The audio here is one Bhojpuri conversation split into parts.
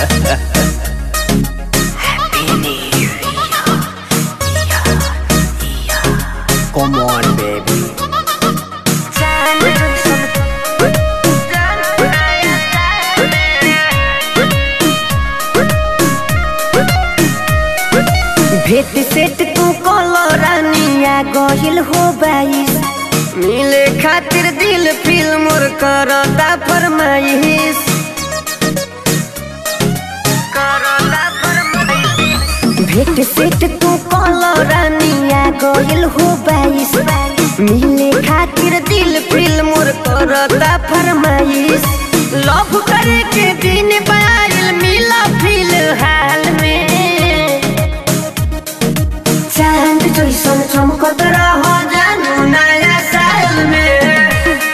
Come on, baby. भेट सेट तू कलो रानिया गहिल हो बाईस मिले खातिर दिल फिल मोर करता फरमाइश करता फरमाइश भेट सेट तू कलो रानिया गहिल हो बाईस मिले खातिर दिल फिल मोर करता फरमाइश लव करे के दिन बाइल मिला फिलहाल में चांद जैसन चमकत रह जानू नया साल में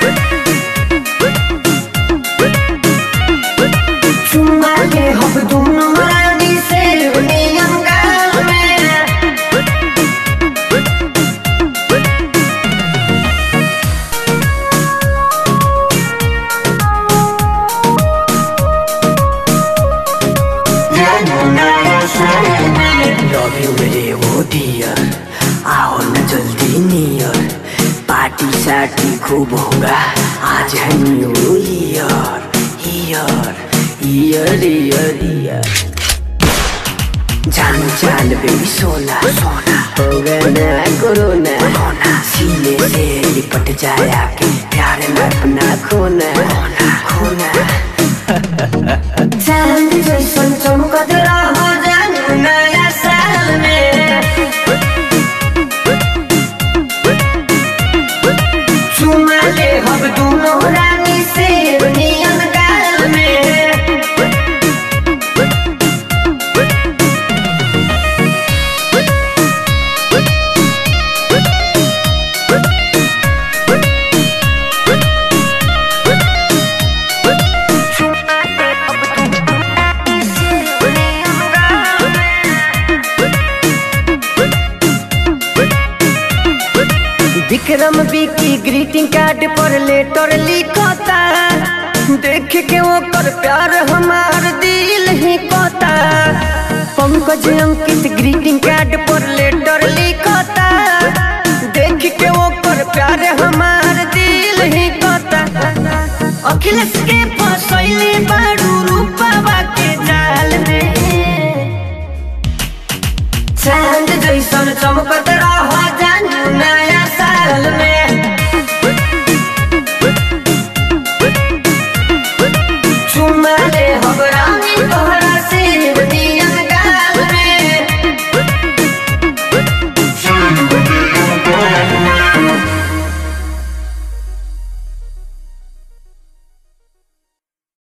चुम्मा के हम दोनों रानी से नियम गाल में जानू नया साल में लव यू मेरे वो डियर आओ न जल्दी नियर पार्टी सार्टी खूब होगा आज है new year year year year year जान जान बेबी सोना सोना होगा ना कोरोना होना सीने से लिपट जाया के प्यार में अपना खोना खोना खोना चांद जैसन चमकत रह जानू नया साल में चुमा ले हम दोनों रानी से नियम गाल में चुमा ले हम दोनों रानी से नियम गाल में विक्रम विकी ग्रीटिंग कार्ड पर लेटर लिखता देख के ओकर प्यार हमार दिल ही कोता पंकज अंकित ग्रीटिंग कार्ड पर लेटर लिखता देख के ओकर प्यार हमार दिल ही कोता अखिलेश के फसैले बारू रूपवा के जाल में चांद जैसन चमकत